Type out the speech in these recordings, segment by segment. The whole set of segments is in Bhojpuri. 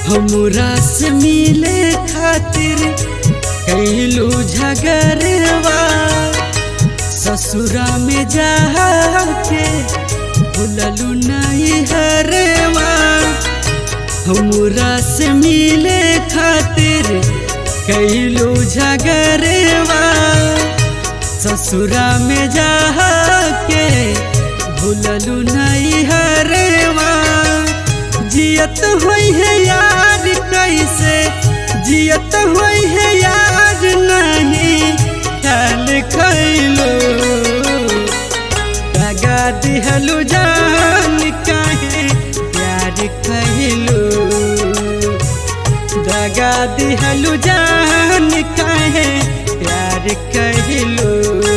हमरा से मिले खातिर कैलू झगड़वा ससुरा में जाके भूललू नहीं हरवा हमरा से मिले खातिर कैलू झगड़वा ससुरा में जाके भूललू नहीं हरवा जियत होई है यार कैसे जियत होई है यार नहीं ख्याल खैलो दगा दिहलू जान काहे प्यार कहलो दगा दिहलू जान काहे प्यार कहलो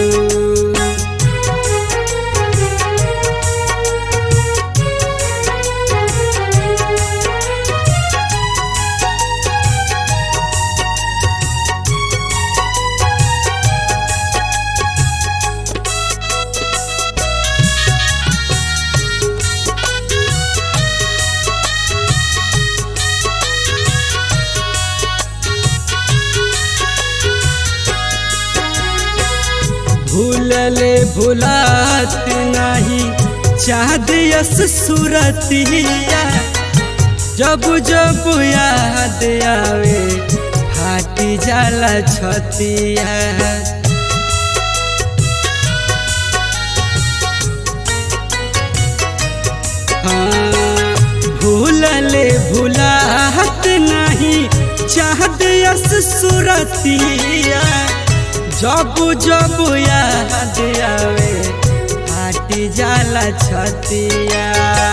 भूलले भुलात नहीं चाँद यस सुरतिया जब जब याद आवे फाटी जाला छतिया हाँ, भूलले भुलात नहीं चाँद यस सुरतिया जब जब याद आवे फाटी जाला छतिया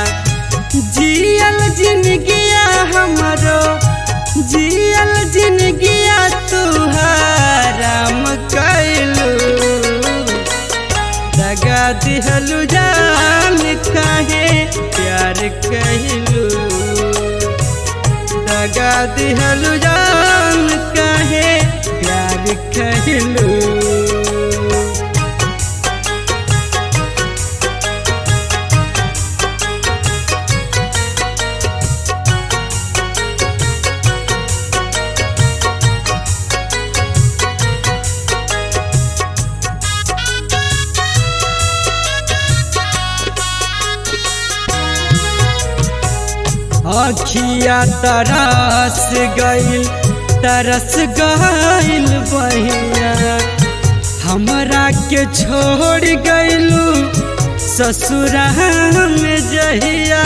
जियल जिनगिया हमरो जियल जिनगिया तुहाराम कैलू दगा दिहलू जान काहे प्यार कहलू दगा दिहलू जान काहे प्यार कहलू अखिया तरस गईल तरस गईल बहिया हमरा के छोड़ गईलू ससुरा में जहिया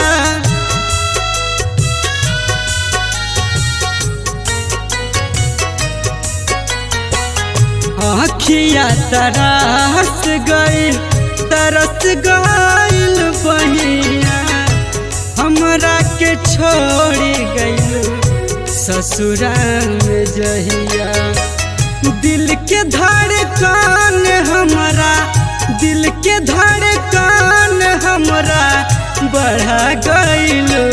अखिया तरस गईल तरस गईल बहिया हमरा के छोड़ी गईलू ससुरा में जहिया दिल के धड़कन हमरा दिल के धड़कन हमरा बढ़ा गईलू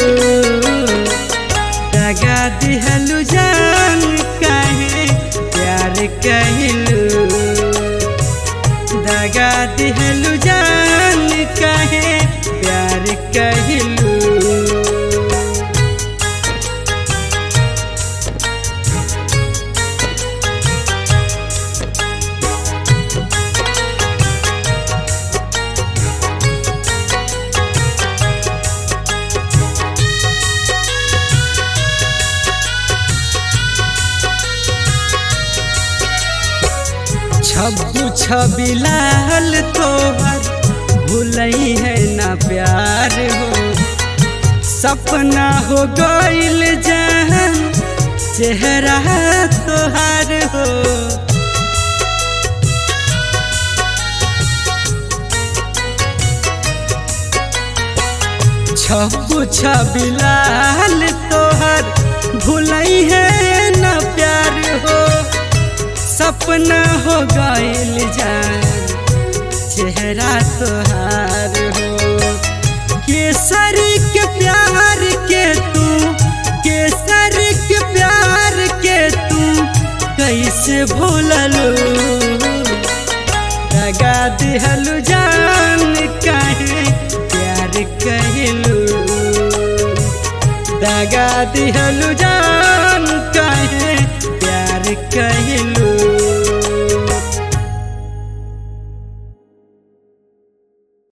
दगा दिहलू जान काहे प्यार कहलू दगा दिहलू जान काहे प्यार कहलू छब्बू छबिलाल तोहर भूलई है ना प्यार हो सपना हो गईल जहन चेहरा तोहार हो छब्बू छबिलाल तोहर भूलई है ना प्यार हो सपना हो गईल जान चेहरा तोहार हो केसरी के प्यार के तू केसरी के प्यार के तू कैसे भूललू दगा दिहलू जान काहे प्यार कहलू दगा दिहलु जा